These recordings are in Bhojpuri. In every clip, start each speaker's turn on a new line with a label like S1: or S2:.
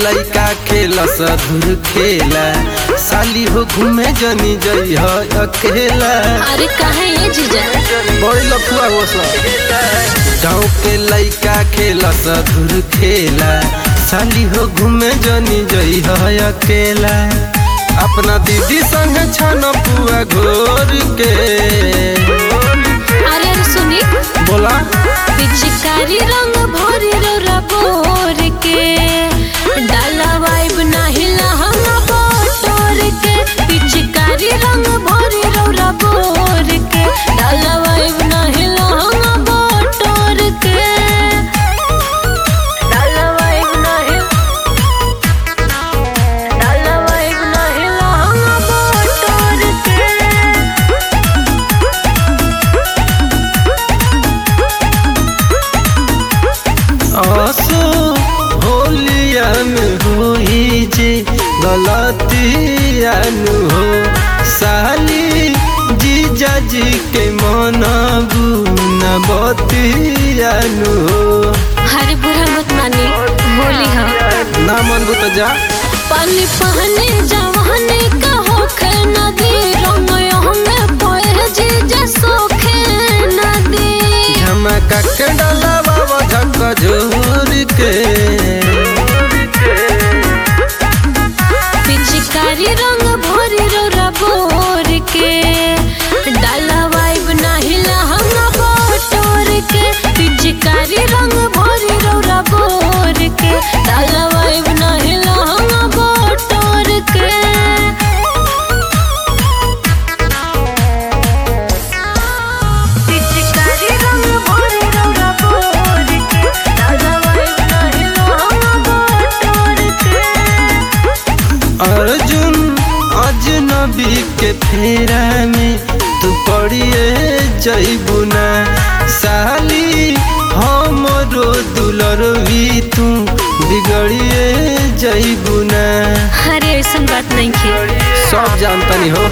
S1: लइका खेला सधुर खेला साली हो घूमे जनी जई हो अकेला
S2: अरे काहे ये जीजा
S1: बड़ी लफुआ हो गाँव के लइका खेला सधुर खेला साली हो घूमे जनी जई हो अकेला अपना दीदी संग छन पुआ घोर के
S2: अरे अरे सुनी
S1: बोला
S2: पिचकारी रंग भरी रौरा बोर के डाला वाइब नाही लहंगा बोटोर के पिचकारी रंग भरी रौरा बोर के डाला वाइब नाही लहंगा बोटोर के डाला वाइब नाही डाला वाइब नाही लहंगा बोटोर के
S1: आसो होलिया में होई जे गलतिया नु हो साली जीजा जी के मनाबू न बतिया नु हो
S2: हरे बुरा मत मानी होली हाँ
S1: ना मनबू तो जा
S2: पानी पहने जवानी का होखे नदी रंग हमें पोए जीजा सोखे नदी
S1: झमका के डाला बाबा झक झोर के
S2: पिचकारी रंग भरी रोरा बोर के डाला वाइब नाही लहंगा बोटोर के पिचकारी रंग भरी रोरा बोर के डाला वाइब नाही लहंगा बोटोर के पिचकारी रंग भरी रौरा बोर के डाला वाइब नाही लहंगा बोटोर के
S1: अर्जुन अजनबी के फेरा में तू पड़िए जैबू ना साली हमरो दुलरवी तू बिगड़िए जैबू ना
S2: अरे ऐसा बात नहीं की
S1: सब जानतनी हो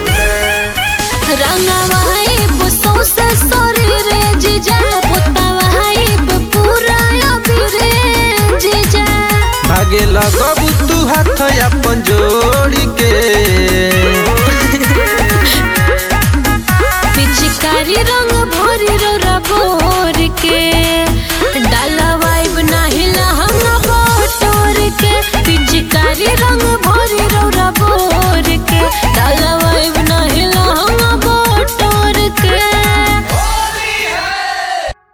S2: रंगवाई पुसौ से शरीर जीजा पुतवाई पूरा अबीरे जीजा
S1: भागे लगबू तू हाथ अपन जोड़ के